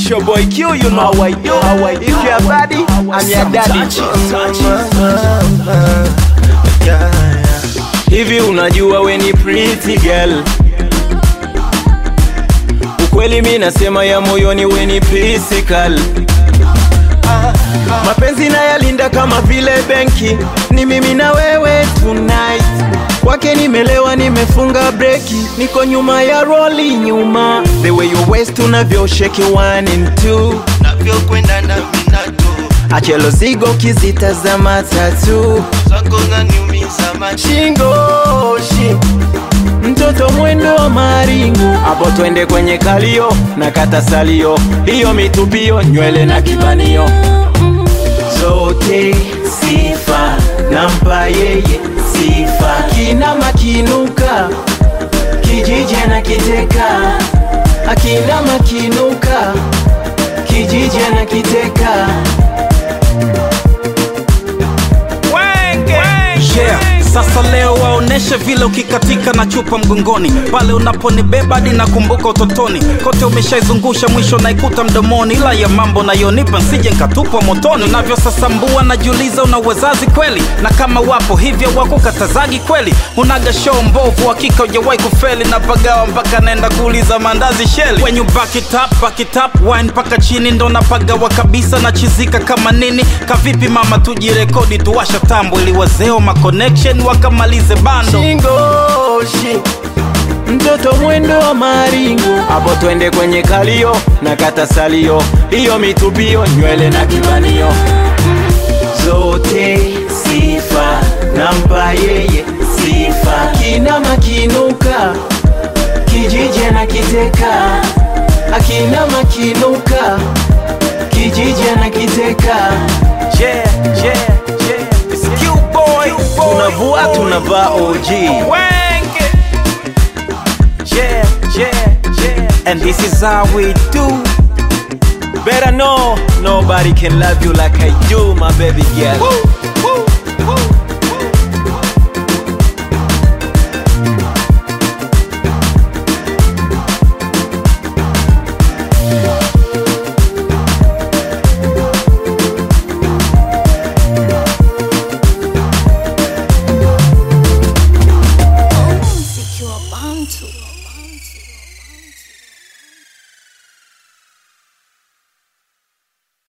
It's your boy Q, you know how I do. How I do. If you're a baddie, I'm your daddy. Hivi unajua we ni pretty girl Ukweli mi nasema ya moyoni we ni physical Mapenzi na yalinda kama vile benki, ni mimi na wewe tonight. Kwake nimelewa, nimefunga breki, niko nyuma ya roli nyuma. The way you waist unavyoshake one and two, navyokwenda na minato achelo zigo kizitazama tatu zako zaniumiza machi shingo shi mtoto mwendo wa maringo hapo twende kwenye kalio na kata salio hiyo mitupio nywele na kibanio zote sifa nampa yeye sifa kina makinuka kijiji na kiteka akina makinuka kijiji na kiteka yeah. Sasa leo waoneshe vile ukikatika na chupa mgongoni, pale unaponibeba hadi nakumbuka utotoni, kote umeshaizungusha mwisho naikuta mdomoni, ila ya mambo nayonipa nsije nkatupwa motoni. Unavyosasambua najiuliza una uwezazi kweli, na kama wapo hivyo wako katazagi kweli, unaga show mbovu, hakika hujawahi kufeli, na pagawa mpaka naenda kuuliza mandazi sheli. When you back it up, back it up, wine mpaka chini ndo napagawa kabisa, nachizika kama nini, kavipi mama, tujirekodi tuwasha tambo ili wazeo ma connection wakamalize bando. shingoshi mtoto mwendo wa maringo hapo twende kwenye kalio na kata salio hiyo mitupio nywele na kibanio zote sifa nampa yeye sifa kina makinuka kijiji na kiteka akina makinuka kijiji na kiteka Yeah, yeah, yeah. It's Q-boy. tunavua tunavaa OG Wank it. Yeah, yeah, yeah. And this is how we do. Better know nobody can love you like I do, my baby girl.